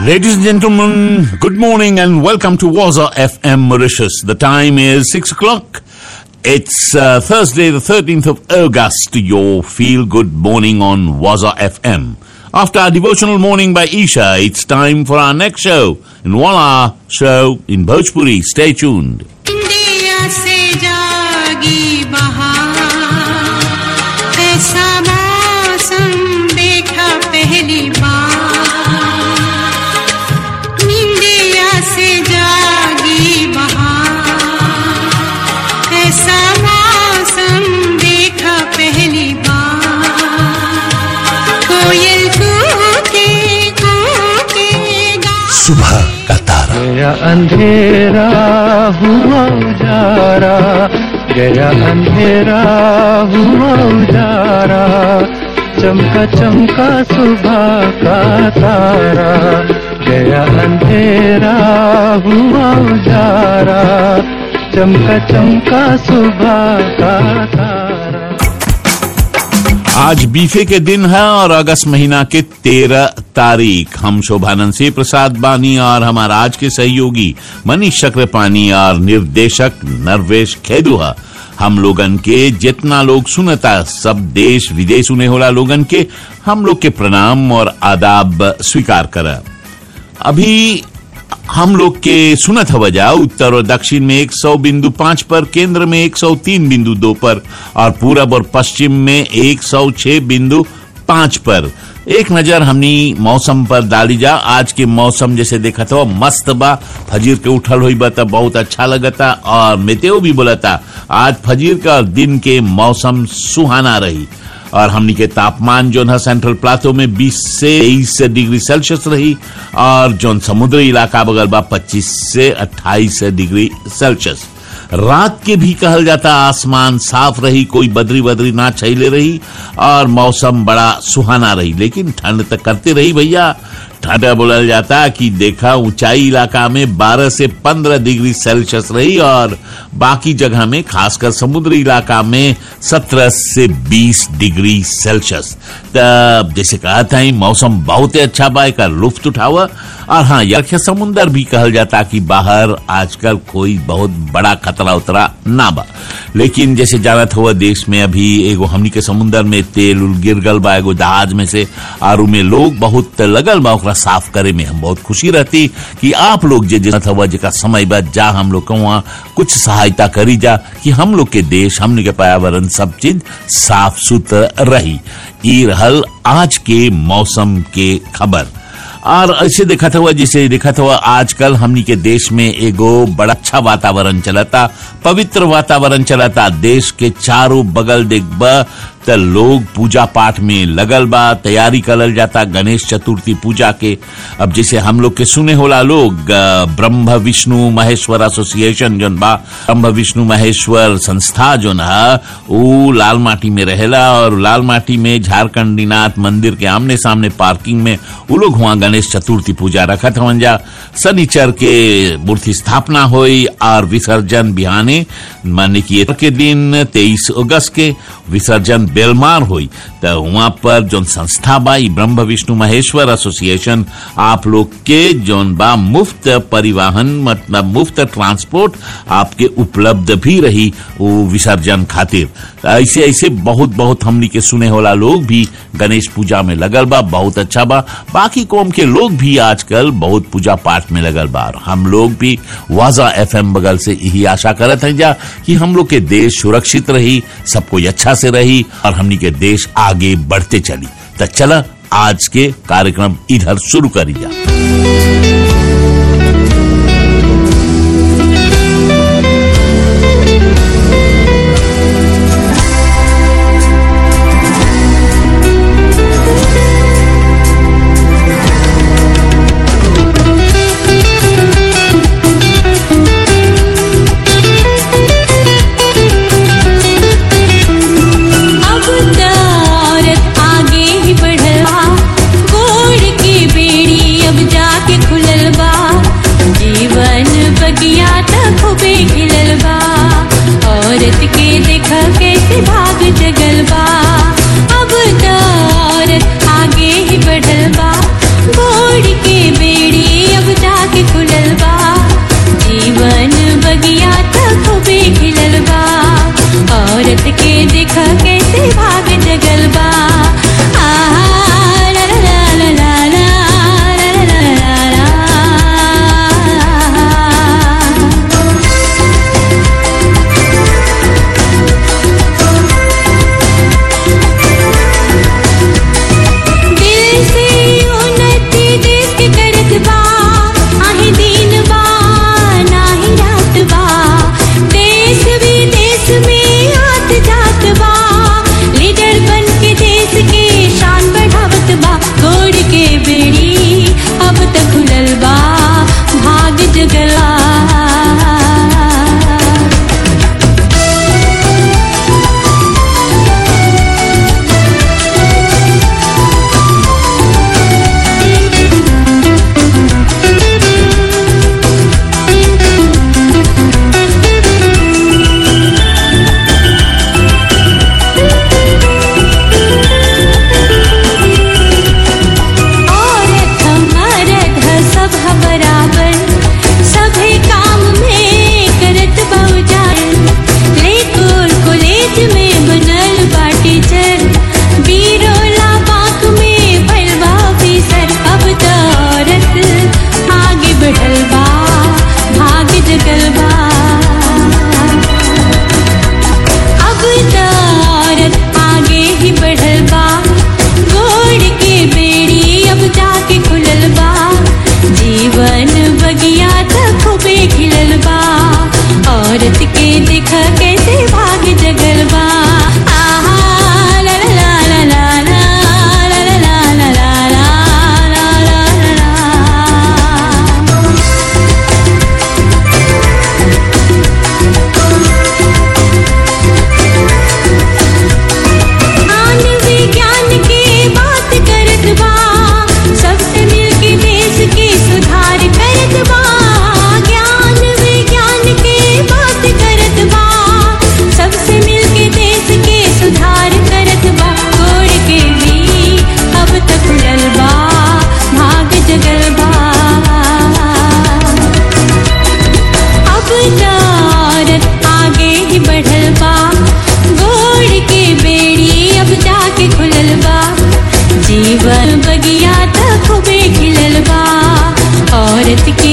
Ladies and gentlemen, good morning and welcome to Waza FM Mauritius. The time is 6 o'clock. It's uh, Thursday, the 13th of August. Your feel good morning on Waza FM. After our devotional morning by Isha, it's time for our next show in one hour show in Bhojpuri. Stay tuned. India से जागी बहार ऐसा मौसम देखा पहली बार India से जागी बहार ऐसा मौसम देखा पहली बार कोयल कूके कूके गा सुबह का तारा गया अंधेरा हुआ उजारा गया अंधेरा हुआ उजारा चमका चमका सुबह का तारा गया अंधेरा हुआ उजारा चमका चमका सुबह का तारा आज बीफे के दिन है और अगस्त महीना के तेरह तारीख हम शोभानंद सिंह प्रसाद बानी और हमारा आज के सहयोगी मनीष चक्रपानी और निर्देशक नरवेश खेदुहा हम लोगन के जितना लोग सुनता सब देश विदेश उन्हें होला लोगन के हम लोग के प्रणाम और आदाब स्वीकार करा अभी हम लोग के सुनत हवजा उत्तर और दक्षिण में 100 बिंदु पांच पर केंद्र में 103 बिंदु दो पर और पूरब और पश्चिम में 106 बिंदु पांच पर एक नजर हमनी मौसम पर डाली जा आज के मौसम जैसे देखा था मस्त बा फजीर के उठल हुई बा तब बहुत अच्छा लगता और मेतेओ भी बोलता आज फजीर का और दिन के मौसम सुहाना रही और हमनी के तापमान जो है सेंट्रल प्लाटो में 20 से 23 डिग्री सेल्सियस रही और जो समुद्री इलाका बगल बा 25 से 28 डिग्री सेल्सियस रात के भी कहल जाता आसमान साफ रही कोई बदरी बदरी ना छैले रही और मौसम बड़ा सुहाना रही लेकिन ठंड तक करते रही भैया ठंड बोलल जाता कि देखा ऊंचाई इलाका में 12 से 15 डिग्री सेल्सियस रही और बाकी जगह में खासकर समुद्री इलाका में 17 से 20 डिग्री सेल्सियस तब जैसे कहा था मौसम बहुत ही अच्छा बा का लुफ्त उठावा और हाँ यक्ष समुन्दर भी कहल जाता कि बाहर आजकल कोई बहुत बड़ा खतरा उतरा ना बा लेकिन जैसे जानत हुआ देश में अभी एगो हमनी के समुन्दर में तेल उल गिर गल बा एगो जहाज में से और में लोग बहुत लगल बा ओकरा साफ करे में हम बहुत खुशी रहती कि आप लोग जे जानत हुआ जेका समय बा जा हम लोग के वहाँ कुछ सहायता करी जा कि हम लोग के देश हमने के पर्यावरण सब चीज साफ सुथरा रही ई रहल आज के मौसम के खबर और ऐसे देखा था हुआ जिसे देखा था हुआ आजकल हमनी के देश में एगो बड़ा अच्छा वातावरण चलता पवित्र वातावरण चलता देश के चारों बगल देखबा त लोग पूजा पाठ में लगल बा तैयारी करल जाता गणेश चतुर्थी पूजा के अब जैसे हम लोग के सुने होला लोग अ, ब्रह्म विष्णु महेश्वर एसोसिएशन जोन बा ब्रह्म विष्णु महेश्वर संस्था जोन है ऊ लाल माटी में रहेला और लाल माटी में झारखंडीनाथ मंदिर के आमने सामने पार्किंग में उ लोग वहाँ गणेश चतुर्थी पूजा रखत हवन जा शनिचर के मूर्ति स्थापना हुई और विसर्जन बिहाने माने कि एतवार के दिन तेईस अगस्त के विसर्जन बेलमार हुई तो वहाँ पर जोन संस्था बा ई ब्रह्म विष्णु महेश्वर एसोसिएशन आप लोग के जोन बा मुफ्त परिवहन मतलब मुफ्त ट्रांसपोर्ट आपके उपलब्ध भी रही वो विसर्जन खातिर तो ऐसे ऐसे बहुत बहुत हमनी के सुने होला लोग भी गणेश पूजा में लगल बा बहुत अच्छा बा बाकी कौम के लोग भी आजकल बहुत पूजा पाठ में लगल बा और हम लोग भी वाजा एफएम बगल से यही आशा करत हैं जा कि हम लोग के देश सुरक्षित रही सब कोई अच्छा से रही और हमनी के देश आगे बढ़ते चली तो चला आज के कार्यक्रम इधर शुरू करी जा अब त औरत आगे ही बढ़ल बा गोड़ की बेड़ी अब जाके खुलल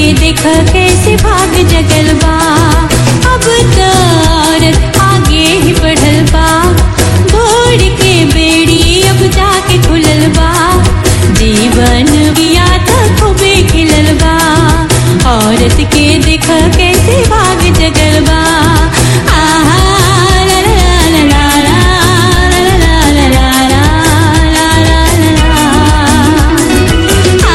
के देख कैसे भाग जगल बा अब तो औरत आगे ही बढ़ल बा भोर के बेड़ी अब जाके खुलल बा जीवन बिया तो खूबे खिलल बा औरत के देख कैसे भाग जगल बा आहा ला ला ला ला ला ला ला ला ला ला ला ला ला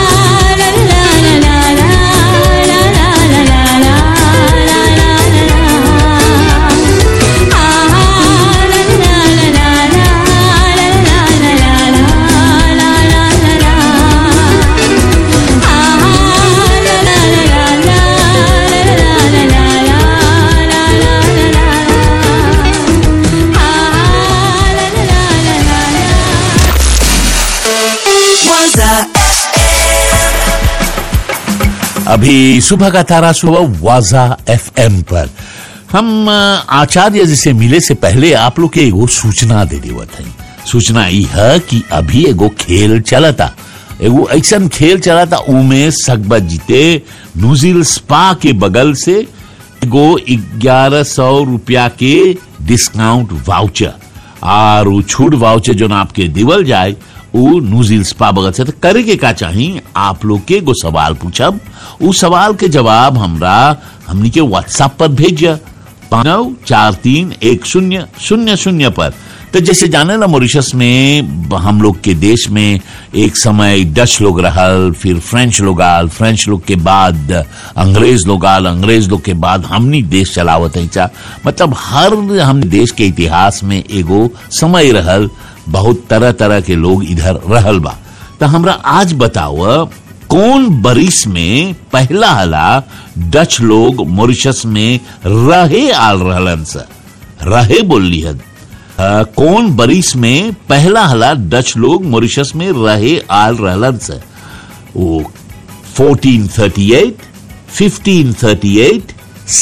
अभी सुबह का तारा सुबह वाजा एफएम पर हम अ, आचार्य जी से मिले से पहले आप लोग के एगो सूचना दे देवत हई सूचना ई है कि अभी एगो खेल चलता एगो ऐसा खेल चलता उमे सकबत जीते न्यूजील स्पा के बगल से एगो ग्यारह सौ रुपया के डिस्काउंट वाउचर और उ छूट वाउचर जो आपके दिवल जाए उ न्यूजील स्पा बगल से तो करे के का चाहिए आप लोग के एगो सवाल पूछब उ सवाल के जवाब हमरा हमनी के व्हाट्सएप पर भेजिए नौ चार तीन एक शून्य शून्य शून्य पर तो जैसे जाने ना मॉरिशस में ब- हम लोग के देश में एक समय डच लोग रहल फिर फ्रेंच लोग आल फ्रेंच लोग के बाद अंग्रेज लोग आल अंग्रेज लोग के बाद हमनी देश चलावत है चा मतलब हर हम देश के इतिहास में एगो समय रहल बहुत तरह तरह के लोग इधर रहल बा तो हमरा आज बताओ कौन बरिस में पहला हला डच लोग मॉरिशस में रहे आल रहलन स रहे बोलली हद अ, कौन बरिस में पहला हला डच लोग मॉरिशस में रहे आल रहलन स वो 1438, 1538,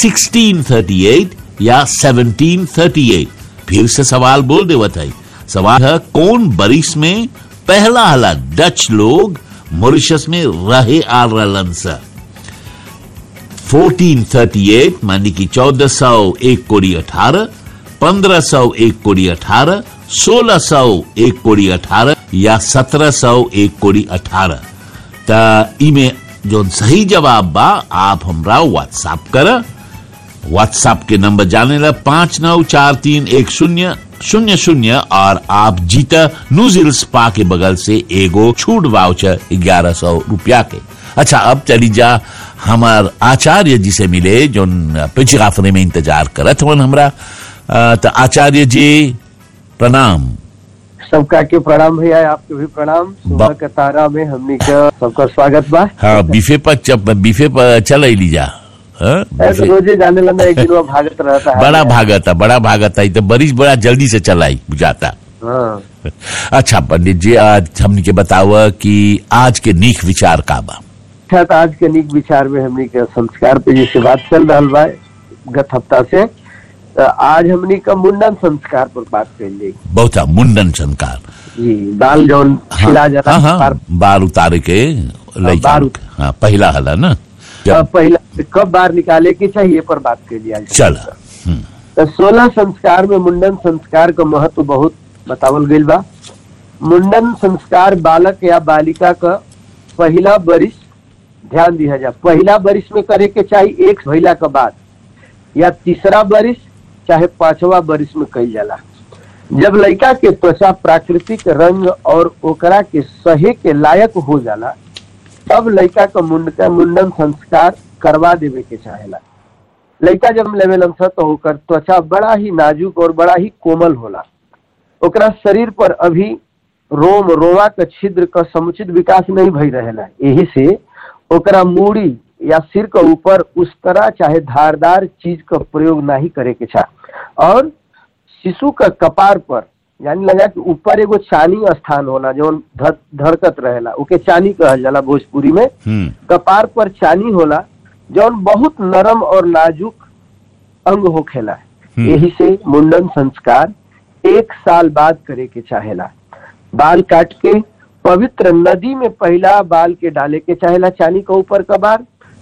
1638 या 1738 फिर से सवाल बोल देवत है सवाल है कौन बरिस में पहला हला डच लोग मॉरिशस में रहे आल रहलन स 1438 मानी कि 1401 कोड़ी अठारह 1501 कोड़ी अठारह 1601 कोड़ी अठारह या 1701 कोड़ी अठारह त इमे जो सही जवाब बा आप हमरा व्हाट्सएप कर व्हाट्सएप के नंबर जाने ला पांच नौ चार तीन एक शून्य शून्य शून्य और आप जीता न्यूजील स्पा के बगल से एगो छूट वाउचर ग्यारह सौ रुपया के अच्छा अब चली जा हमार आचार्य जी से मिले जो पिछाफरे में इंतजार करत हवन हमरा अ, त आचार्य जी प्रणाम सबका के प्रणाम भैया आपके भी प्रणाम सुबह बा- के तारा में हमनी का सबका स्वागत बा हाँ बीफे पर चप बीफे पर चल अली जा हाँ, ऐसे बीफे। रोजे जाने लगा एक दिन वो भागत रहता है बड़ा भागता बड़ा भागता ई तो बरिश बड़ा जल्दी से चलाई बुझाता हाँ अच्छा पंडित जी आज हमने के बतावा कि आज के नीक विचार का बा अच्छा तो आज के निक विचार में हमनी के संस्कार पे जैसे बात चल रहा बा गत हफ्ता से तो आज हमनी का मुंडन संस्कार पर बात कर जाएगी बहुत हा, मुंडन संकार जी बाल जौन खिला जाता हाँ है हाँ बार- बाल उतारे के लइका बाल लोग। हाँ पहला हला ना अब जब पहला कब बाहर निकाले के चाहिए पर बात कर लिया जाए। चल हम्म, तो सोलह संस्कार में मुंडन संस्कार का महत्व बहुत बतावल गईल बा मुंडन संस्कार बालक या बालिका का पहला बरिस ध्यान दिया जा पहला बरिस में करे के चाहिए एक भइला के बाद या तीसरा बरिस चाहे पांचवा बरिस में कईल जाला जब लड़का के त्वचा प्राकृतिक रंग और ओकरा के सहे के लायक हो जाला तब लड़का का मुंडका मुंडन संस्कार करवा देवे के चाहेला लड़का जब लेवेलन स तो ओकर त्वचा बड़ा ही नाजुक और बड़ा ही कोमल होला ओकरा शरीर पर अभी रोम रोवा के छिद्र का समुचित विकास नहीं भई रहेला यही से ओकरा मूड़ी या सिर के ऊपर उस तरह चाहे धारदार चीज का प्रयोग नहीं करे के चाह और शिशु का कपार पर यानी लगा कि ऊपर एगो चानी स्थान होला जौन धर, धरकत रहेला ओके चानी कहल जाला भोजपुरी में हम्म कपार पर चानी होला जौन बहुत नरम और नाजुक अंग होखेला हम्म। यही से मुंडन संस्कार एक साल बाद करे के चाहेला बाल काट के पवित्र नदी में पहला बाल के डाले के चाहेला चानी के ऊपर का बार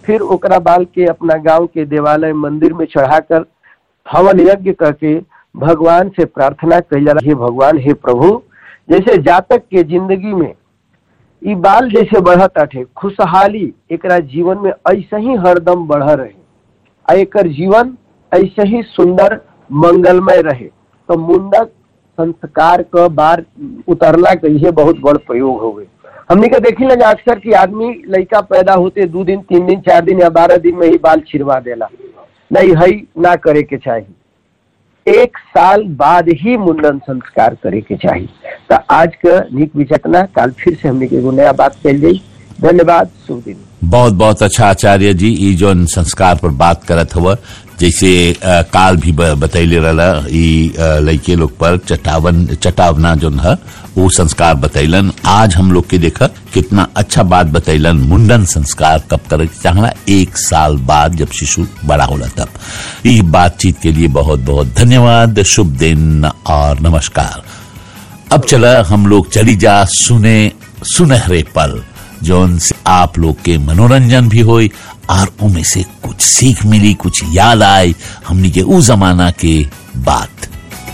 फिर ओकरा बाल के अपना गांव के देवालय मंदिर में चढ़ाकर हवन यज्ञ करके भगवान से प्रार्थना कैला हे भगवान हे प्रभु जैसे जातक के जिंदगी में ई बाल जैसे बढ़त आठे खुशहाली एकरा जीवन में ऐसे ही हरदम बढ़ रहे आ एकर जीवन ऐसे ही सुंदर मंगलमय रहे तो मुंडक संस्कार क बार उतरला के ये बहुत बड़ प्रयोग हो गए हमने के देखी ना अक्सर कि आदमी लड़का पैदा होते दो दिन तीन दिन चार दिन या बारह दिन में ही बाल छिड़वा देला नहीं है ना करे के चाहिए एक साल बाद ही मुंडन संस्कार करे के चाहिए तो आज का निक विचेतना काल फिर से हमने के एगो नया बात कल जाई धन्यवाद शुभ दिन बहुत बहुत अच्छा आचार्य जी ई जोन संस्कार पर बात करत हुआ जैसे अ, काल भी ब- बतैले रहला ई अ, लइके लोग पर चटावन चटावना जोन है वो संस्कार बतैलन आज हम लोग के देखा कितना अच्छा बात बतैलन मुंडन संस्कार कब करे के चाहला एक साल बाद जब शिशु बड़ा होला तब ई बातचीत के लिए बहुत बहुत धन्यवाद शुभ दिन और नमस्कार अब चला हम लोग चली जा सुने सुनहरे पल जोन से आप लोग के मनोरंजन भी होई और उनमें से कुछ सीख मिली कुछ याद आए हमनी के उ जमाना के बात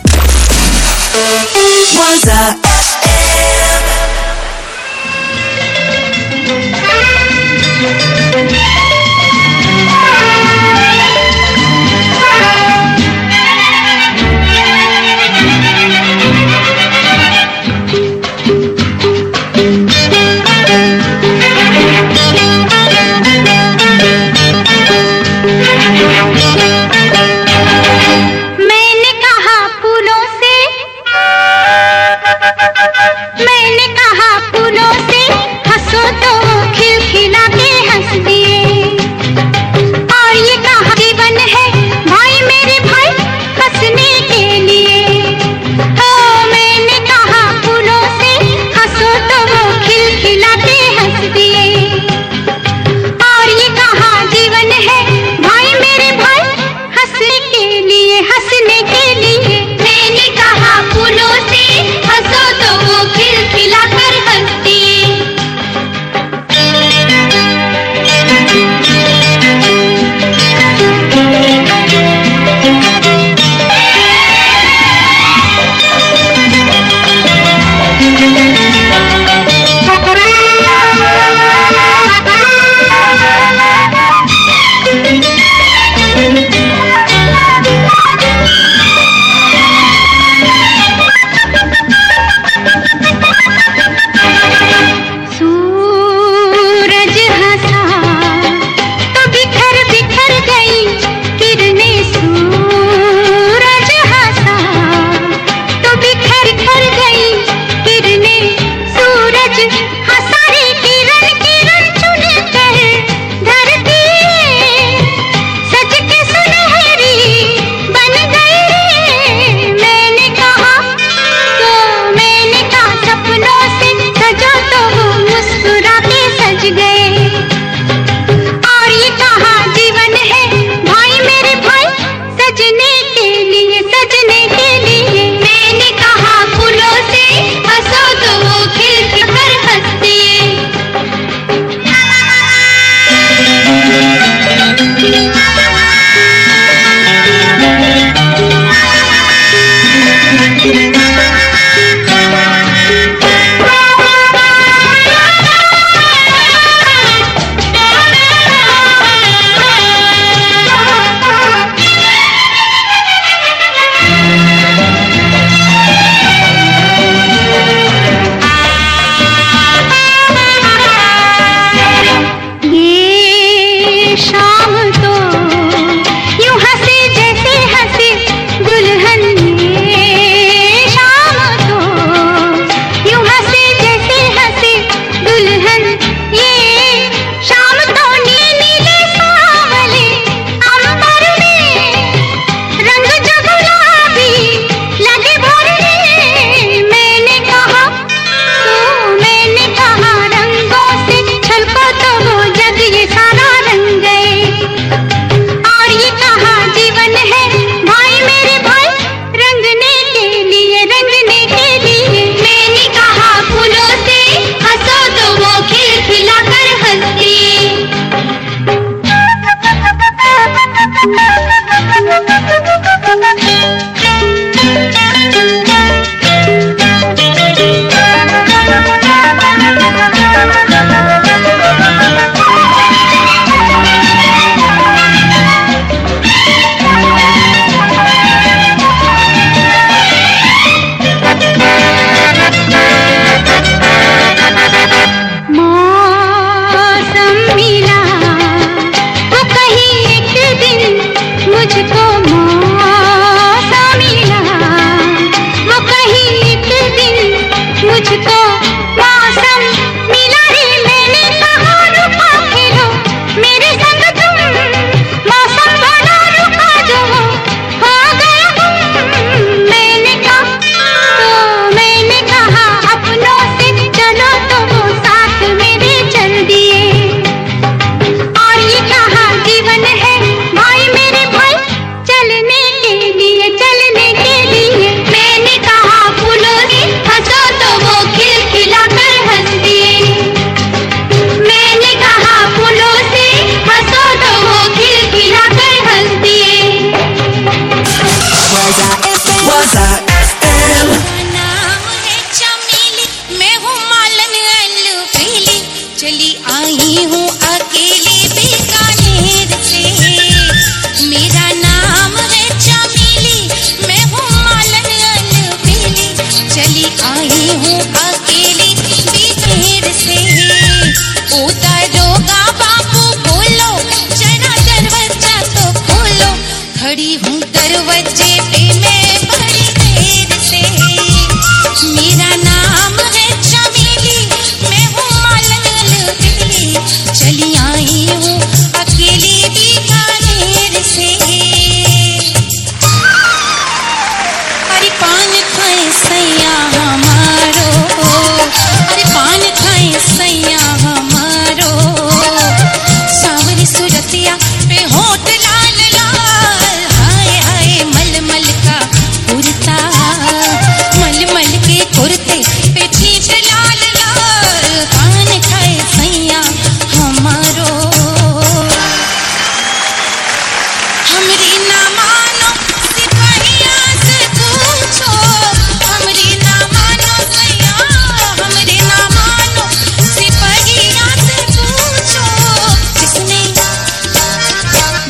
मैंने कहा फूलों से मैंने कहा फूलों से हंसो तो वो खिलखिला के हंस दिए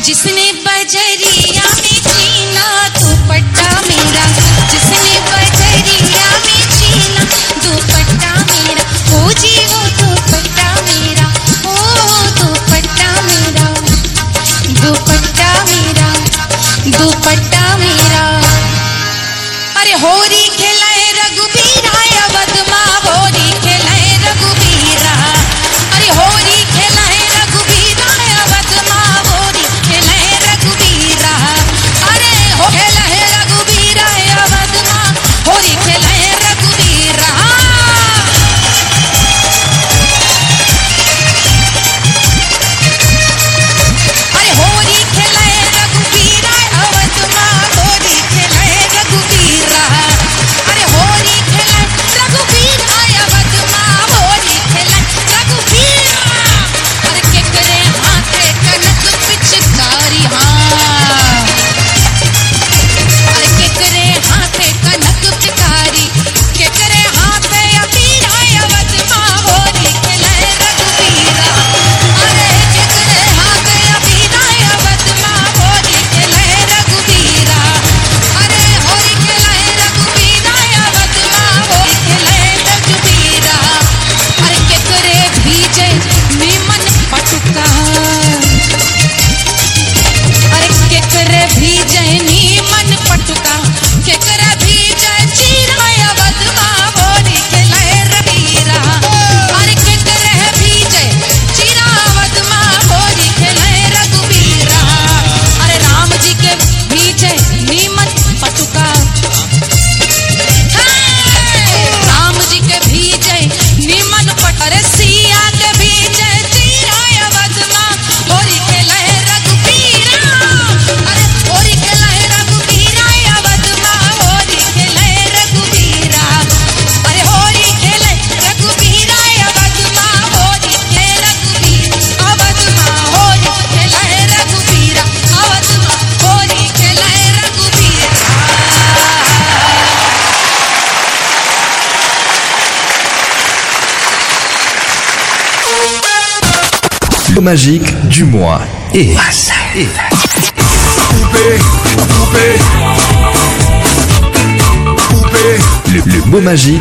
जिसने बजरिया में छीना दुपट्टा मेरा जिसने बजरिया में छीना दुपट्टा मेरा ओ जी वो दुपट्टा मेरा ओ दुपट्टा मेरा दुपट्टा मेरा दुपट्टा मेरा अरे होरी खेलाए रघुबीरा अवधमा होरी खेलाए रघुबीरा अरे होरी खेलाए रघुबीरा अवधमा होरी खेलाए रघुबीरा अरे हो खेलाए रघुबीरा अवधमा होरी खेलाए रघुबीरा अरे होरी खेलाए रघुबीरा अवधमा होरी खेलाए रघुबीरा अरे होरी खेलाए रघुबीरा अवधमा होरी खेलाए रघुबीरा अरे केकरे हाथे कनक पिचकारी हाँ अरे केकरे हाथे कनक पिचकारी केकरे हाथे अबीरा अवधमा होरी खेलाए रघुबीरा अरे केकरे हाथे अबीरा अवधमा होरी खेलाए रघुबीरा अरे होरी खेलाए रघुबीरा अवधमा होरी खेलाए रघुबीरा अरे केकरे भीजे नीमन पटुका अरे केकरे भीजे नीमन पटुका केकरे भीजे चीराया बदमा होरी खेलाए रबीरा अरे केकरे भीजे चीरा बदमा होरी खेलाए रघुबीरा अरे राम जी के भीजे नीमन पटुका राम जी के भीजे निमन पटर सिया के भीजे चीराय बदमा होरी के लहे रघुबीरा अरे होरी के लहे रघुबीरा या बदमा होरी के लहे रघुबीरा अरे होरी के लहे रघुबीरा या बदमा होरी के रघुबीरा अवदमा होरी के लहे रघुबीरा अवदमा होरी के लहे रघुबीरा Le magique du mois et, et le, le mot magique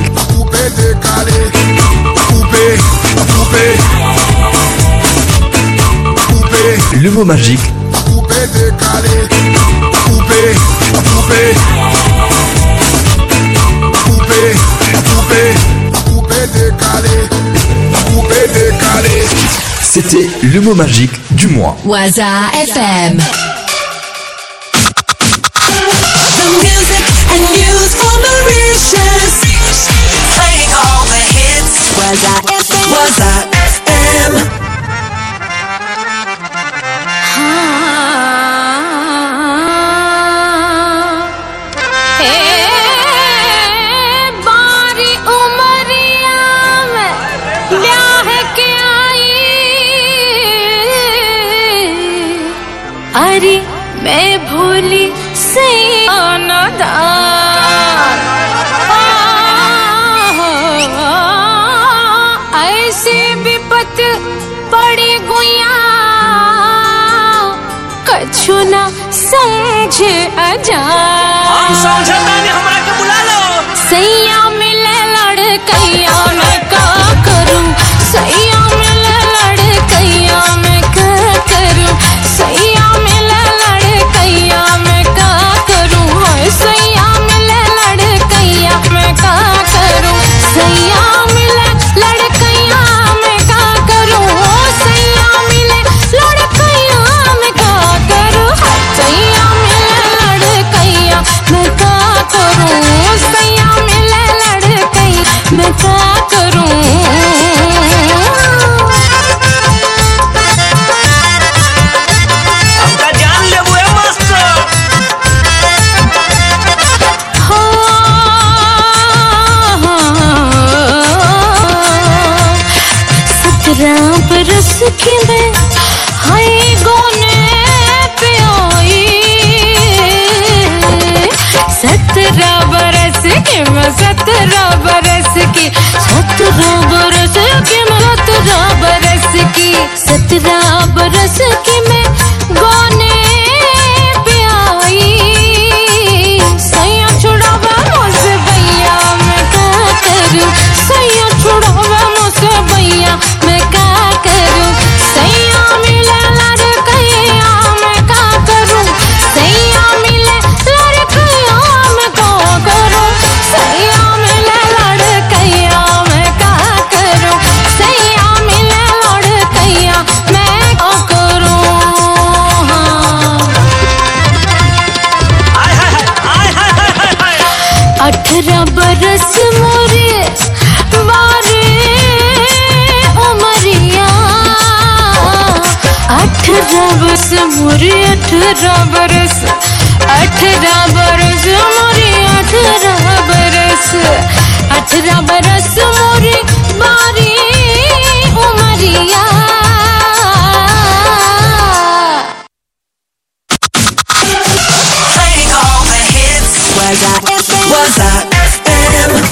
le mot magique c'était le mot magique du mois Waza FM. The music and news for Mauritius. Playing all the hits. Waza FM. Waza FM. बारी उमरिया में ब्याह के आई अरे मैं भूली से ऐसी विपत पड़ी गुया कछु न समझ अजा सैया मिले लड़कैया मैं का करूं सैया मिले लड़कैया मैं का करूं सैया मिले लड़कैया मैं का करूं होय सैया मिले लड़कैया मैं का करूं सैया मिले लड़कैया मैं का करूं हो सैया मिले लड़कैया मैं का करूं सैया मिले लड़कैया मैं का करूं सैया मिले लड़कैया मैं का करूं हो सत्रह बरस की मैं हाय गोने पे आई सत्रह बरस की मैं सत्रह बरस की सत्रह बरस की मैं सत्रह बरस की सत्रह बरस की मैं गोने अठारह बरस मोरे अठारह बरस अठारह बरस मोरे अठारह बरस अठारह बरस मोरे बारी उमरिया Playing all the hits. Was I FM? Was I FM?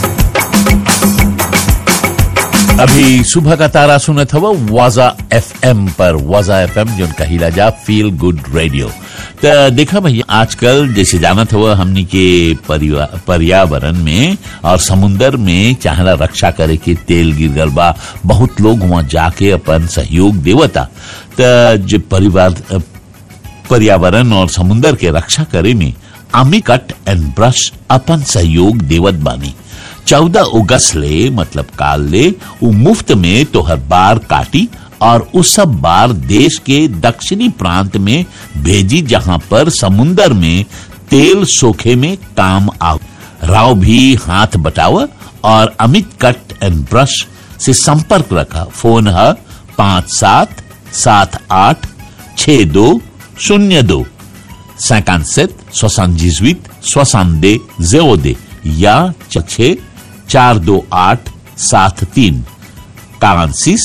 अभी सुबह का तारा सुनत हवा वाजा एफएम पर वाजा एफएम जो कहिला जा फील गुड रेडियो तो देखा भैया आजकल जैसे जानत हुआ हमनी के परिवा- पर्यावरण में और समुन्दर में चाहला रक्षा करे के तेल गिर गल बा बहुत लोग वहाँ जाके अपन सहयोग देवता तो जो परिवार पर्यावरण और समुन्दर के रक्षा करे में आमी कट एंड ब्रश अपन सहयोग देवत बानी चौदह अगस्त ले मतलब काल ले उ मुफ्त में तोहर बार काटी और उस सब बार देश के दक्षिणी प्रांत में भेजी जहां पर समुन्दर में तेल सोखे में काम आव राव भी हाथ बटाव और अमित कट एंड ब्रश से संपर्क रखा फोन है पाँच सात सात आठ छ दो शून्य दो 57 78 62 02 या छः चार दो आठ सात तीन 46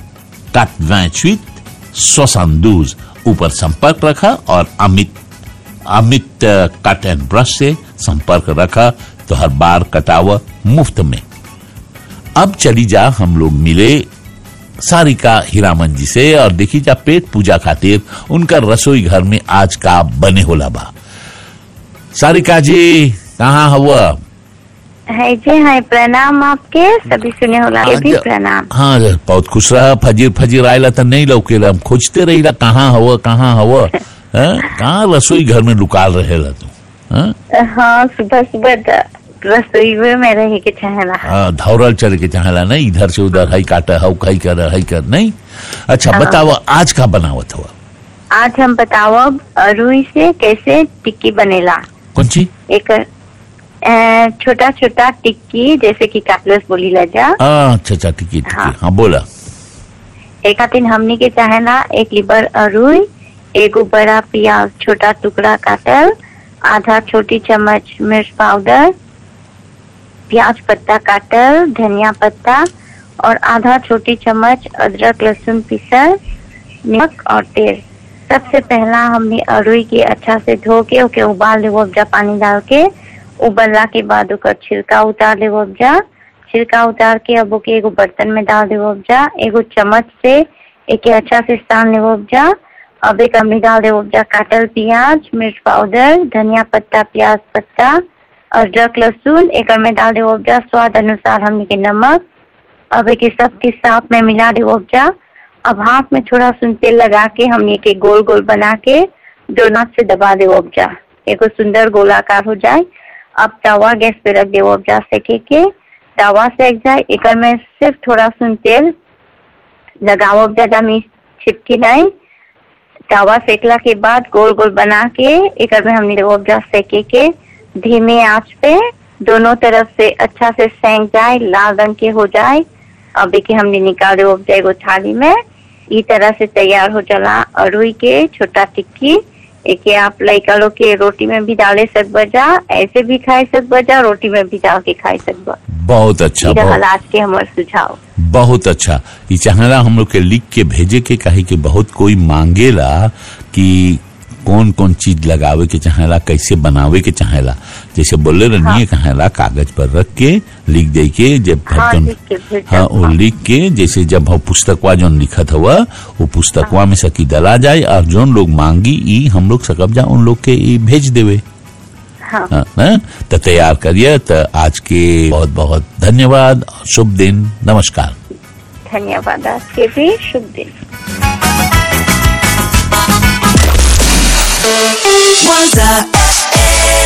88 72 ऊपर संपर्क रखा और अमित अमित अ, कट एंड ब्रश से संपर्क रखा तो हर बार कटावा मुफ्त में अब चली जा हम लोग मिले सारिका हीरामन जी से और देखी जा पेट पूजा खातिर उनका रसोई घर में आज का बने होला बा सारिका जी कहाँ हुआ है जी है प्रणाम आपके सभी सुने होला के भी प्रणाम हाँ रे, बहुत खुश रहा फजीर फजीर आयला तो नहीं लौकेला हम खोजते रहीला कहाँ हवा कहाँ हवा हैं? कहाँ रसोई घर में लुकाल रहेला तू हैं? हाँ सुबह सुबह द- रसोई में मैं रहे के चाहेला हाँ, धौरल चल के चाहेला नहीं इधर से उधर हई काटा हऊ कई कर हई कर नहीं अच्छा बताओ आज का बनावत हुआ आज हम बताओ अब रुई से कैसे टिक्की बनेला कौन ची एक छोटा छोटा टिक्की जैसे कि काटलस बोली ला जा हाँ, अच्छा अच्छा ठीक है ठीक है हाँ। हाँ बोला एक दिन हमनी के चाहेला एक लीबर अरुई एगो बड़ा प्याज छोटा टुकड़ा काटल आधा छोटी चम्मच मिर्च पाउडर प्याज पत्ता काटल धनिया पत्ता और आधा छोटी चम्मच अदरक लहसुन पीसल नमक और तेल सबसे पहला हमने अरुई के अच्छा से धो के ओके उबाल लेवो उपजा पानी डाल के उबलला के बाद ओकर छिलका उतार लेवो उपजा छिलका उतार के अब ओके एगो बर्तन में डाल देवो उपजा एगो चम्मच से एके अच्छा से सान लेवो उपजा अब एक हमने डाल देवो उपजा काटल प्याज मिर्च पाउडर धनिया पत्ता प्याज पत्ता अदरक लहसुन एक में डाल देवो उपजा स्वाद अनुसार हमने के नमक अब एक सब के साथ में मिला देवो उपजा अब हाथ में थोड़ा सुन तेल लगा के हमने के गोल गोल बना के दोनों से दबा देवो उपजा एगो सुंदर गोलाकार हो जाए अब तवा गैस पे रख देवो उपजा सेके के तवा सेक जाए एक में सिर्फ थोड़ा सुन तेल लगाओ ज्यादा में छिपकी नहीं तवा सेकला के बाद गोल गोल बना के एक में हमने वो उपजा सेके के धीमे आंच पे दोनों तरफ से अच्छा से सेंक जाए लाल रंग के हो जाए अब देखिए हमने निकाल दे उपजा एगो थाली में ई तरह से तैयार हो जाला अरुई के छोटा टिक्की एके आप लड़का लोग के रोटी में भी डाले सकबा जा ऐसे भी खाए सकबा जा रोटी में भी डाल के खाए सकबा बहुत अच्छा ई बहुत रहल आज के हमार सुझाव बहुत अच्छा ये चाहेला हम लोग के लिख के भेजे के कहे कि बहुत कोई मांगेला कि कौन कौन चीज लगावे के चाहेला कैसे बनावे के चाहेला जैसे बोले रनिए कहेला कागज पर रख के लिख दे के जब हाँ, जौन- लिख के भेज हाँ दो, वो हाँ। लिख के जैसे जब हम पुस्तकवा जौन लिखत हुआ वो पुस्तकवा में सकी दला जाए और जौन लोग मांगी ई हम लोग सकब जा उन लोग के ई भेज देवे हाँ हाँ, हाँ? तो तैयार करिए तो आज के बहुत बहुत धन्यवाद शुभ दिन नमस्कार धन्यवाद आज के भी शुभ दिन Was I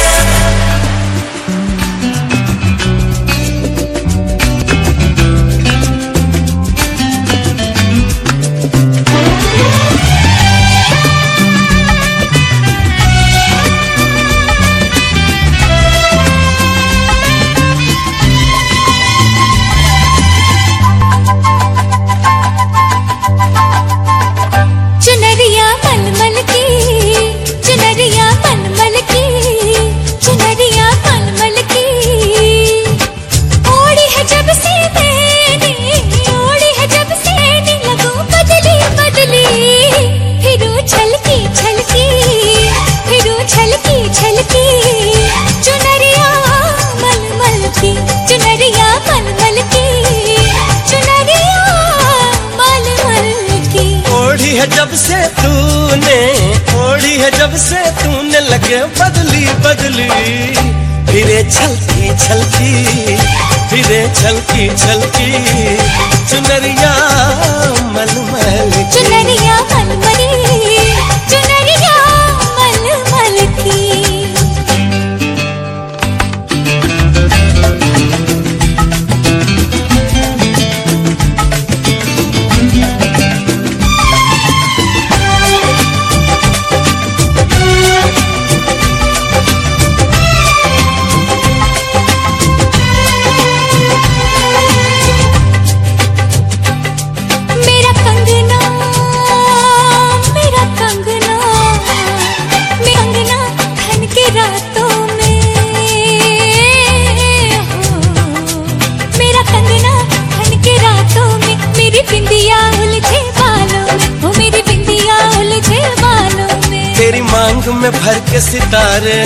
जब से तूने ओढ़ी है जब से तूने लगे बदली बदली फिरे छलकी छलकी फिरे छलकी छलकी चुनरिया मलमल की चुनरिया मलमली चुनरिया मलमल की मेरा कंगना मेरा कंगना मेरा कंगना खन के रातों में हो मेरा कंगना खन के रातों में मेरी बिंदिया उलझे बालों में हो मेरी बिंदिया उलझे बालों में तेरी मांग में भर के सितारे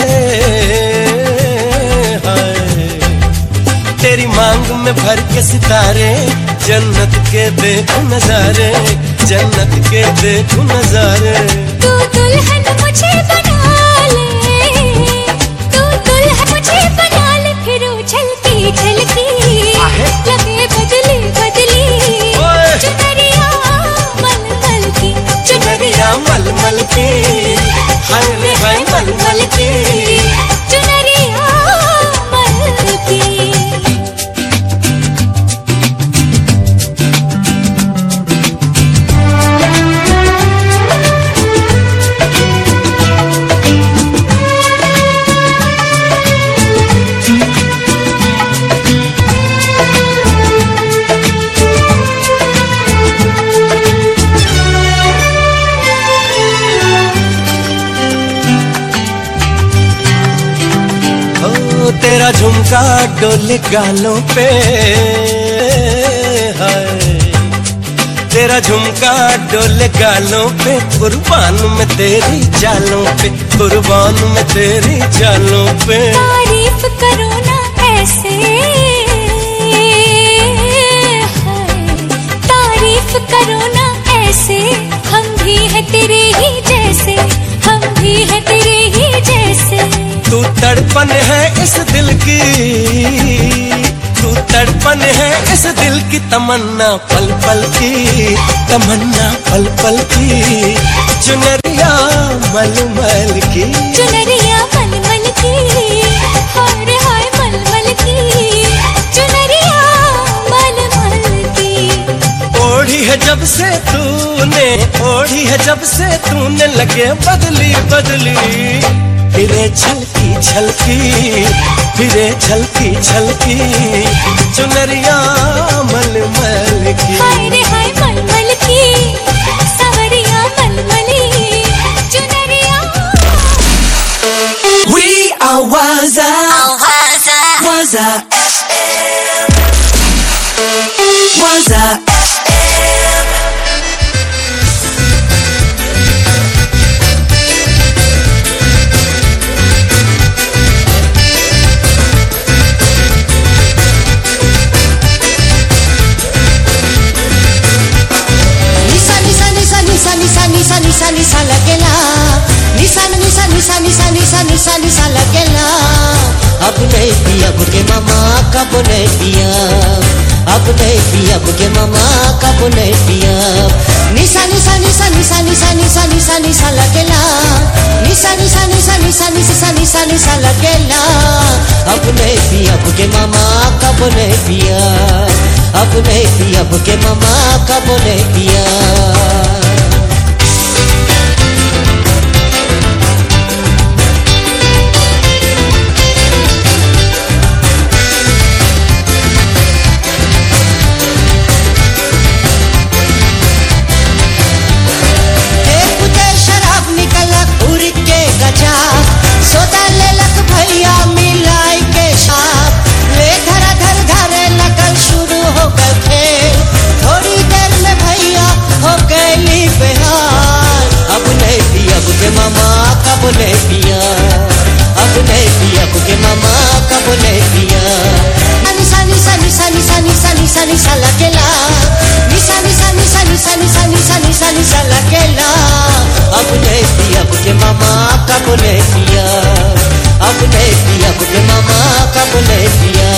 हाय तेरी मांग में भर के सितारे जन्नत के देखो नजारे जन्नत के देखो नजारे तू दुल्हन मुझे बना ले तू दुल्हन मुझे बना ले फिर उछलती छलकी लगे बदली बदली ओए। चुनरिया मलमल की चुनरिया मलमल की हाय रे हाय मलमल की चुनरिया मलमल की ओ तेरा झुमका डोले गालों पे हाय तेरा झुमका डोले गालों पे कुर्बान में तेरी चालों पे कुर्बान में तेरी चालों पे तारीफ करो ना ऐसे हाय तारीफ करो ना ऐसे हम भी है तेरे ही जैसे हम भी है तेरे ही जैसे तू तड़पन है इस दिल की तू तड़पन है इस दिल की तमन्ना पल पल की तमन्ना पल पल की चुनरिया मलमल की चुनरिया मलमल की हाय हाय मलमल की चुनरिया मलमल की ओढ़ी है जब से तूने ओढ़ी है जब से तूने लगे बदली बदली फिरे छलकी छलकी फिरे छलकी छलकी चुनरिया मलमल की हाय रे हाय मलमल की सवरिया मलमली चुनरिया We are Waza. Waza FM. Waza FM. Nisa nisa nisa nisa nisa nisa nisa nisa लगेला निशा निशा निशा निशा निशा निशा निशा लगेला अब नहीं पिया बुके मामा कब नहीं पिया अब नहीं पिया बुके मामा कब नहीं पिया निशा निशा निशा निशा निशा निशा निशा निशा लगेला निशा निशा निशा निशा निशा निशा निशा लगेला अब नहीं पिया बुके मामा कब नहीं पिया अब नहीं पिया बुके मामा कब नहीं पिया एक बुते शराब निकलक उड़ के गजा सोदा लेलक भैया मिलाई के साप ले धरा धर धरे लगल शुरू हो गए खेल थोड़ी देर में भैया हो गई कब ले पिया अब नहीं पिया के मामा कब ले पिया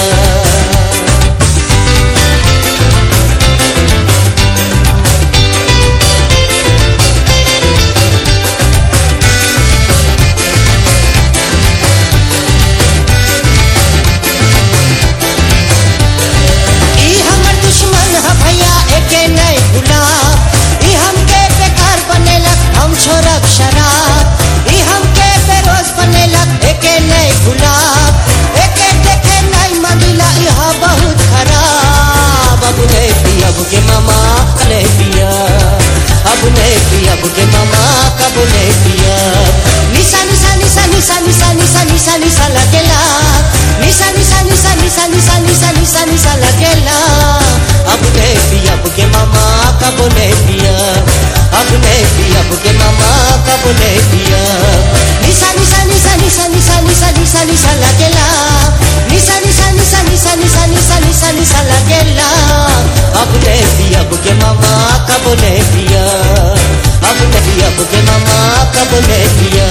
ई हमर दुश्मन ह भैया एके नहीं भुला ई हमके बेकार बनेलक हम छोड़ब शराब ई हमके बेरोज बनेलक एके नहीं भुला एके देखे नहीं मदिला यह बहुत खराब अब नहीं पियब के मामा नहीं पिया अब नहीं पियब के मामा कब नहीं पिया निशा निशा निशा निशा निशा निशा निशा निशा लगेला निशा निशा निशा निशा निशा निशा निशा निशा लगेला अब नहीं पियब के मामा कब नहीं पिया अब नहीं पियब के मामा कब नहीं पिया निशा निशा निशा निशा निशा निशा निशा निशा लगेला निशा निशा निशा निशा निशा निशा निशा निशा लगेला अब नहीं पियब के मामा कब नहीं पिया अब नहीं पियब के मामा कब नहीं पिया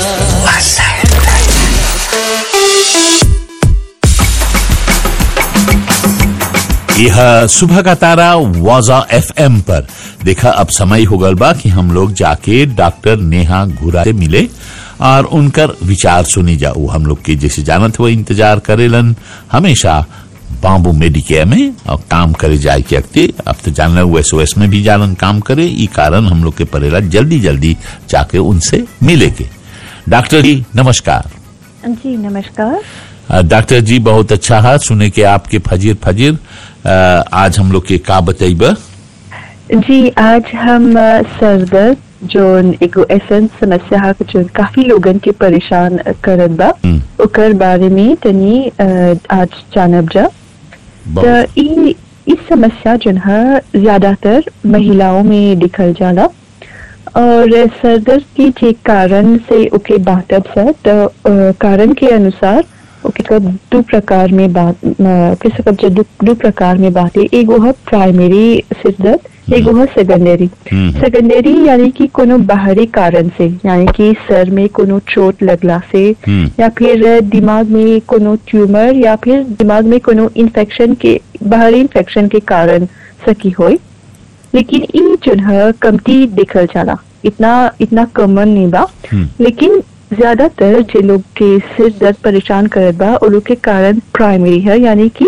यह सुबह का तारा वाजा एफएम पर देखा अब समय हो गल बा कि हम लोग जाके डॉक्टर नेहा घुरा से मिले और उनकर विचार सुनी जा वो हम लोग के जैसे जानत हुए इंतजार करेलन हमेशा बाम्बू मेडिकेयर में और काम करे जाए के अक्ति अब तो जान रहे एस ओएस में भी जानन काम करे ई कारण हम लोग के परेला जल्दी जल्दी जाके उनसे मिले के डॉक्टर जी नमस्कार जी नमस्कार अ, डॉक्टर जी बहुत अच्छा है सुने के आपके फजीर फजीर अ, आज हम लोग के का बताइब जी आज हम अ, सर दर्द जो एगो ऐसन समस्या है कि जो काफी लोगन के परेशान करत बा ओकर बारे में तनी अ, आज जानब जा त ई इस समस्या जो है ज्यादातर महिलाओं में दिखल जाला और सर दर्द की जे कारण से ओके बाटब सा तो अ, कारण के अनुसार ओके कब दो प्रकार में बात किस कब दो, दो प्रकार में बातें एगो है प्राइमरी सिर दर्द एगो है सेकेंडरी सेकेंडरी यानी कि कोनो बाहरी कारण से यानी कि सर में कोनो चोट लगला से या फिर दिमाग में कोनो ट्यूमर या फिर दिमाग में कोनो इन्फेक्शन के बाहरी इन्फेक्शन के कारण सकी होई लेकिन ई जो है कमती दिखल जाला इतना इतना कॉमन नहीं बा लेकिन ज्यादातर जे लोग के सिर दर्द परेशान करत बा वो लोग के कारण प्राइमरी है यानी कि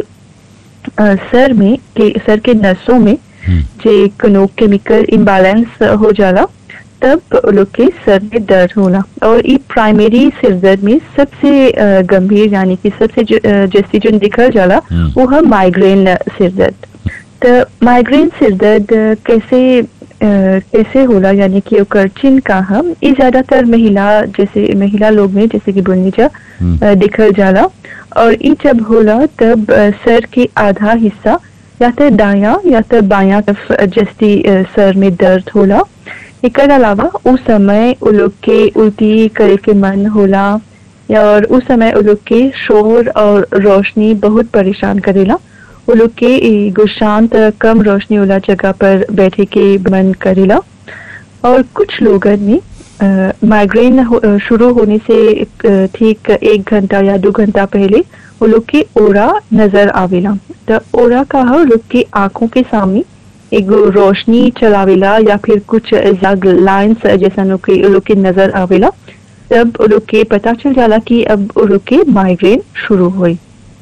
अ, सर में के सर के नसों में जे कोनो केमिकल इम्बैलेंस हो जाला तब वो लोग के सर में दर्द होला और ये प्राइमरी सिर दर्द में सबसे अ, गंभीर यानी कि सबसे जो, अ, जैसी जो दिखल जाला वो है माइग्रेन सिर दर्द तो माइग्रेन सिर दर्द अ, कैसे अ, कैसे होला यानी कि ओकर चिन्ह का हम ये ज्यादातर महिला जैसे महिला लोग में जैसे कि बोलनीजा अ, दिखल जाला और ये जब होला तब अ, सर के आधा हिस्सा या तो दाया या तो बाया तरफ जैसी अ, सर में दर्द होला एकर अलावा उस समय उ लोग के उल्टी करे के मन होला या और उस समय उ लोग के शोर और रोशनी बहुत परेशान करेला वो लोग के एगो शांत कम रोशनी वाला जगह पर बैठे के मन करेला और कुछ लोगन में अ, माइग्रेन हो- अ, शुरू होने से अ, ठीक एक घंटा या दो घंटा पहले वो लोग के ओरा नजर आवेला तो ओरा का है वो लोग के आंखों के सामने एगो रोशनी चलावेला या फिर कुछ लाइन्स जैसा लोग के वो लोग के नजर आवेला तब वो लोग के पता चल जाला कि अब वो लोग के माइग्रेन शुरू हुई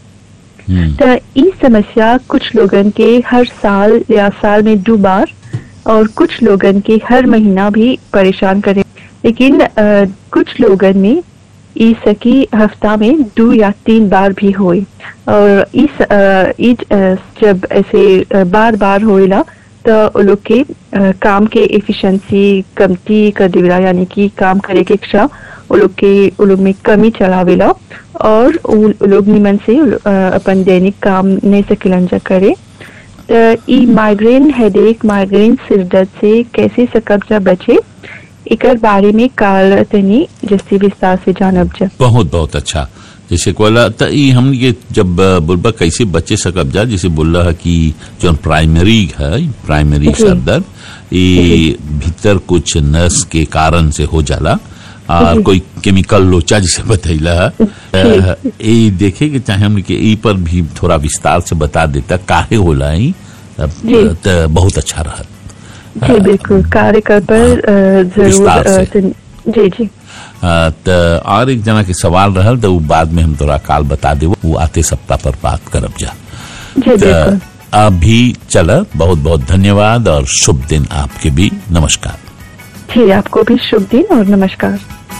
तो ई समस्या कुछ लोगन के हर साल या साल में दो बार और कुछ लोगन के हर महीना भी परेशान करे लेकिन अ, कुछ लोगन में ई सकी हफ्ता में दो या तीन बार भी होए और इस अ, ई अ, जब ऐसे बार बार होएला तो वो लोग के अ, काम के एफिशिएंसी कमती कर देवेला यानी कि काम करे के इच्छा वो लोग के वो लोग में कमी चलावेला और वो वो लोग निमन से अ, अपन दैनिक काम नहीं सकिलन जा करे तो ई माइग्रेन हेडेक माइग्रेन सिर दर्द से कैसे सकब जा बचे एकर बारे में काल तनी जैसे विस्तार से जानब जा बहुत बहुत अच्छा जैसे कोला त ई हम ये जब अ, बुलबा कैसे बच्चे सकब जा जैसे बोल रहा कि जो प्राइमरी है प्राइमरी जी। सर दर्द ये भीतर कुछ नस के कारण से हो जाला और जी। कोई केमिकल लोचा जिसे बतैला अ, ये देखे कि चाहे हमने के ई पर भी थोड़ा विस्तार से बता देता काहे होला ई अ, जी। त बहुत अच्छा रहा जी बिल्कुल कार्यक्रम पर अ, जरूर विस्तार अ, से। तन- जी जी अ, त और एक जना के सवाल रहल तो उ बाद में हम तोरा काल बता देव वो आते सप्ताह पर बात करब जा जी बिल्कुल त अभी चल बहुत बहुत धन्यवाद और शुभ दिन आपके भी नमस्कार जी आपको भी शुभ दिन और नमस्कार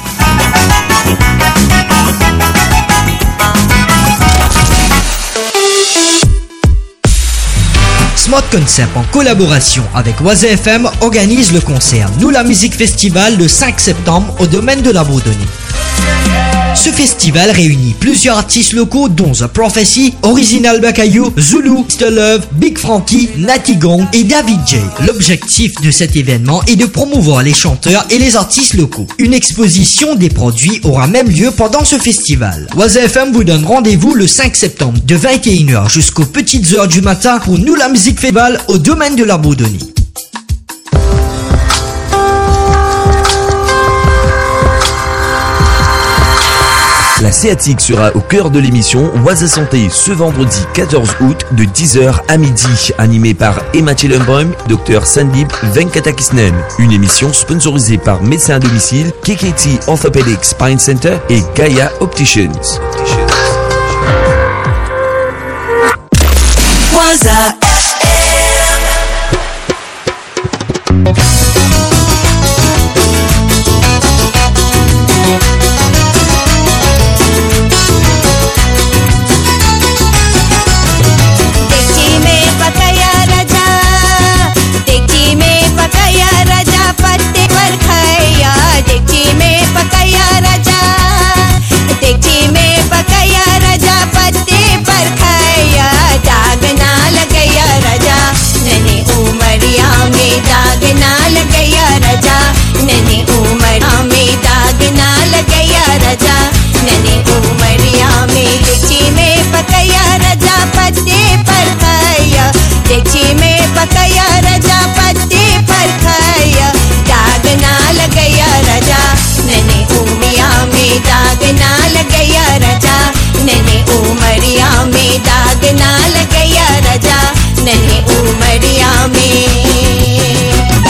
Smart Concept en collaboration avec Oise FM organise le concert Nous la musique festival le 5 septembre au domaine de la Bourdonnais. Ce festival réunit plusieurs artistes locaux dont The Prophecy, Original Bakayou, Zulu, Mr. Love, Big Frankie, Natty Gong et David J. L'objectif de cet événement est de promouvoir les chanteurs et les artistes locaux. Une exposition des produits aura même lieu pendant ce festival. Oise FM vous donne rendez-vous le 5 septembre de 21h jusqu'aux petites heures du matin pour Nous la musique festival au domaine de la Bourdonnais. La sciatique sera au cœur de l'émission Oise Santé ce vendredi 14 août de 10h à midi, animée par Emma Chillenbaum, Dr Sandip Venkatakisnen. Une émission sponsorisée par Médecins à domicile, KKT Orthopedic Spine Center et Gaia Opticians. Waza देखी में पकाया राजा देखी में पकाया राजा पत्ते पर खाया देखी में पकाया राजा देखी में पकाया राजा पत्ते पर खाया दाग ना लगया राजा नने उमरिया में दाग ना लगया राजा नने उमरिया में दाग ना लगया राजा नने उमरिया में देखी में पकाया राजा पत्ते पर खाया देखी में पकाया राजा पत्ते पर खाया दाग ना लगया राजा नने उमिया में दाग ना लगया राजा नने उमरिया में दाग ना लगया राजा नने उमरिया में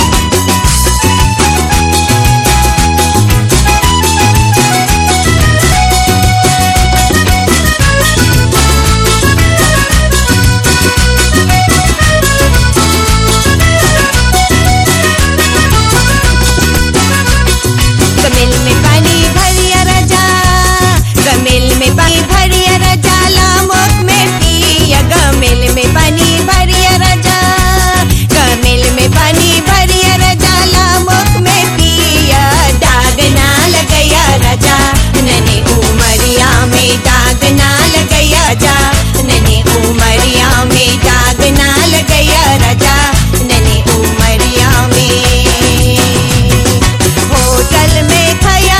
कमिल में पानी भरिया राजा कमिल में पानी भरिया राजा लामोक में पिया कमिल में पानी भरिया राजा कमिल में पानी भरिया राजा लामोक में पिया दाग ना लगया राजा नने उमरिया में दाग ना लगया जा नने उमरिया में दाग ना लगया राजा नने उमरिया में होटल में खाया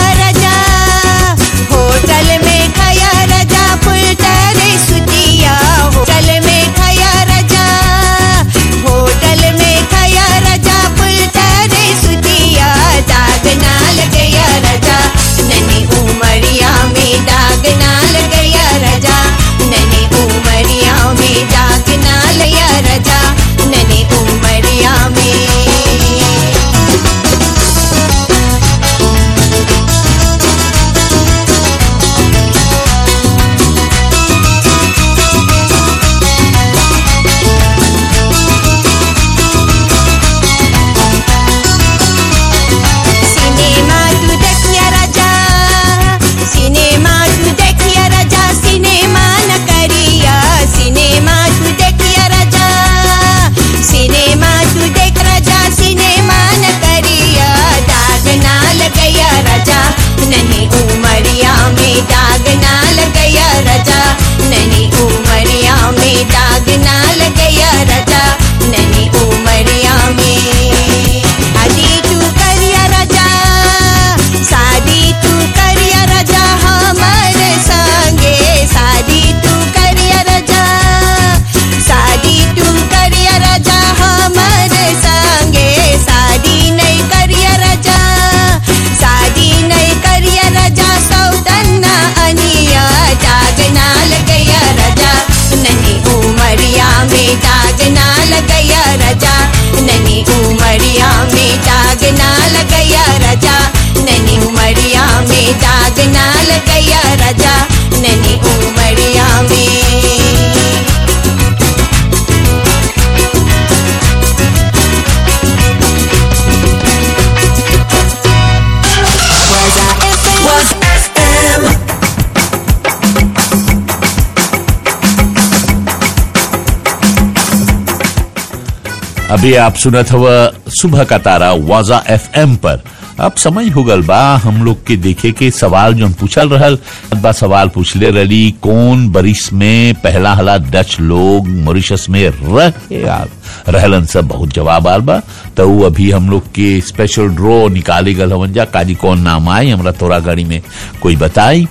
अभी आप सुनत हव सुबह का तारा वाजा एफएम पर अब समय हो गल बा हम लोग के देखे के सवाल जो पूछल रहल बा सवाल पूछले रही कौन बरिस में पहला हला डच लोग मॉरिशस में रहे आ- रहलन सब बहुत जवाब आल बा तो उ अभी हम लोग के स्पेशल ड्रॉ निकाले गल हवन जा काजी कौन नाम आए हमरा तोरा गाड़ी में कोई बताई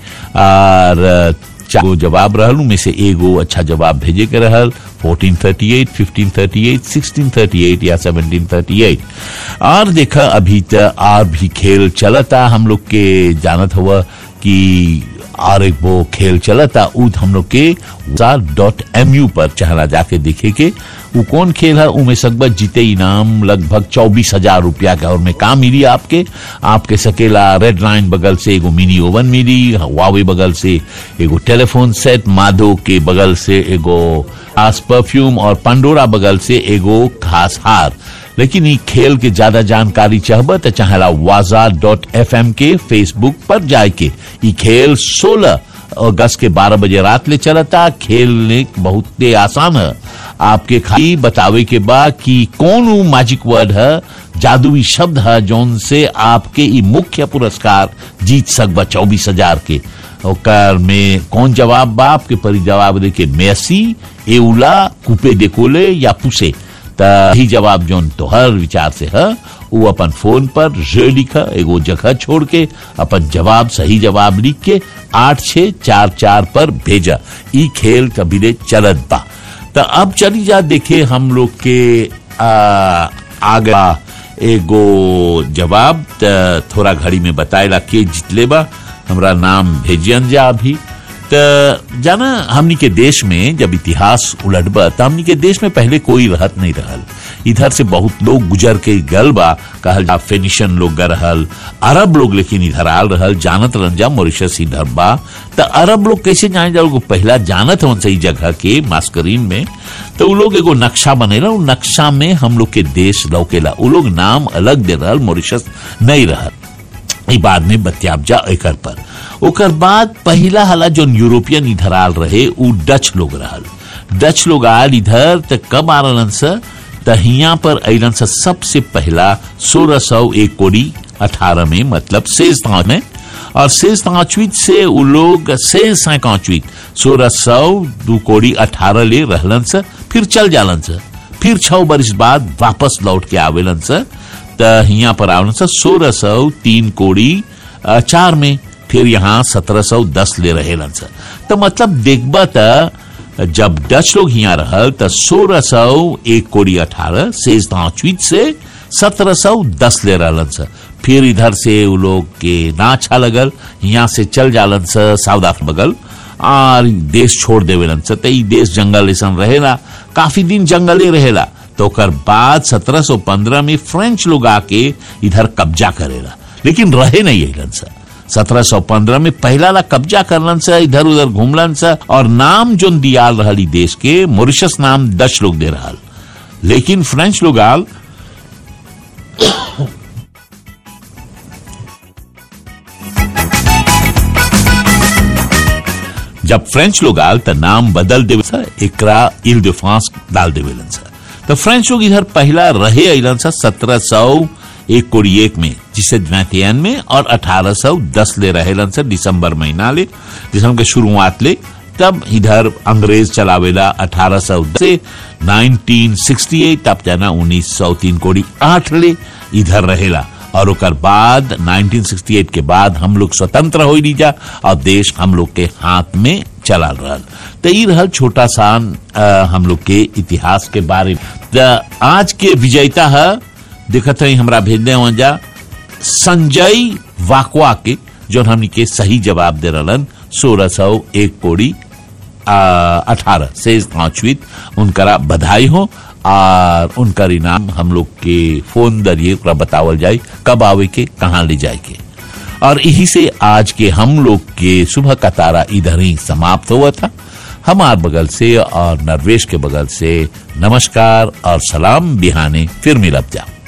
और चार गो जवाब रहल में से एगो अच्छा जवाब भेजे के रहल 1438, 1538, 1638 या 1738 और देखा अभी तक और भी खेल चलता हम लोग के जानत हुआ कि और एक वो खेल चलता उ हम लोग के डॉट एम यू पर चाहना जाके देखे के वो कौन खेल है उमें सकबत जीते इनाम लगभग चौबीस हजार रुपया का और में का मिली आपके आपके सकेला रेड लाइन बगल से एगो मिनी ओवन मिली वावे बगल से एगो टेलीफोन सेट माधो के बगल से एगो खास परफ्यूम और पंडोरा बगल से एगो खास हार लेकिन ई खेल के ज्यादा जानकारी चाहब तो चाहेला वाजा डॉट एफ एम के फेसबुक पर जाए के ई खेल 16 अगस्त के 12 बजे रात ले चलता खेलने बहुत ही आसान है आपके खाली बतावे के बा कि कौन वो मैजिक वर्ड है जादुई शब्द है जौन से आपके ई मुख्य पुरस्कार जीत सकबा चौबीस हजार के ओकर में कौन जवाब बा आपके परी जवाब दे के मेसी एउला कुपे डेकोले या पुसे त ही जवाब जोन तोहर विचार से है वो अपन फोन पर जे लिखा एगो जगह छोड़ के अपन जवाब सही जवाब लिख के आठ छ चार चार पर भेजा ई खेल कबीले चलत बा तो अब चली जा देखे हम लोग के आ, आगा एगो जवाब त थोड़ा घड़ी में बताएला के जितले बा हमरा नाम भेजियन जा अभी त जाना हमनी के देश में जब इतिहास उलटबा त हमनी के देश में पहले कोई रहत नहीं रहल इधर से बहुत लोग गुजर के गल बा कहल जा फेनिशन लोग ग रहल अरब लोग लेकिन इधर आल रहल जानत रहन जा मॉरिशस इधर बा त अरब लोग कैसे जाने जा लोग पहला जानत हवन सही जगह के मास्करीन में तो उ लोग एगो नक्शा बनेला उ नक्शा में हम लोग के देश लौकेला उ लोग नाम अलग दे रहल मॉरिशस नहीं रहल ई बाद में बतियाब जा एकर पर ओकर बाद पहिला हला जो यूरोपियन इधर आल रहे उ डच लोग रहल डच लोग आल इधर त कब आ रहलन स त हिया पर अलन स सबसे पहला सोलह सौ एक कोड़ी अठारह में मतलब शेष तांच में और शेष तांचवीत से उ लोग शेष सैकांचवीत सोलह सौ दू कोड़ी अठारह ले रहलन स फिर चल जालन स फिर छह बरिस बाद वापस लौट के आवेलन स त हिया पर आवेलन स सोलह सौ तीन कोड़ी अ, चार में फिर यहाँ सत्रह सौ दस ले रहेलन स तो मतलब देखबा त जब डच लोग यहाँ रहल त सोलह सौ एक कोड़ी अठारह शेष पांचवीत से सत्रह सौ दस ले रहलन स फिर इधर से उ लोग के ना अच्छा लगल यहाँ से चल जालन स साउथ अफ्रीका बगल और देश छोड़ देवेलन स त ई देश जंगल ऐसा रहेला काफी दिन जंगले रहेला तो ओकर बाद 1715 में फ्रेंच लोग आके इधर कब्जा करेला लेकिन रहे नहीं अलन सा 1715 में पहला ला कब्जा करलन सा इधर उधर घूमलन सा और नाम जो दियाल रहल ई देश के मॉरिशस नाम डच लोग दे रहल लेकिन फ्रेंच लोग आल जब फ्रेंच लोग आल त नाम बदल देवे सा एकरा इल de France डाल देवेलन सा तो फ्रेंच लोग इधर पहला रहे अलन सा सत्रह सौ एक कोड़ी एक में जिसे द्वैतियन में और अठारह सौ दस ले रहेलन सा दिसंबर महीना ले दिसंबर के शुरुआत ले तब इधर अंग्रेज चलावेला अठारह सौ से 1968 तब जाना उन्नीस सौ तीन कोड़ी आठ ले इधर रहेला और ओकर बाद 1968 के बाद हम लोग स्वतंत्र हो लीजा और देश हम लोग के हाथ में चला रहल तो ई रहल छोटा सा अ, हम लोग के इतिहास के बारे में त आज के विजेता है देखत है हमरा भेजने हो जा संजय वाकवा के जो हमनी के सही जवाब दे रहलन सोलह सौ एक कोड़ी अठारह से पांचवीं उनकरा बधाई हो और उनकर इनाम हम लोग के फोन जरिए ओकरा बतावल जाए कब आवे के कहाँ ले जाए के और यही से आज के हम लोग के सुबह का तारा इधर ही समाप्त हुआ था हमार बगल से और नरवेश के बगल से नमस्कार और सलाम बिहाने फिर मिलब जा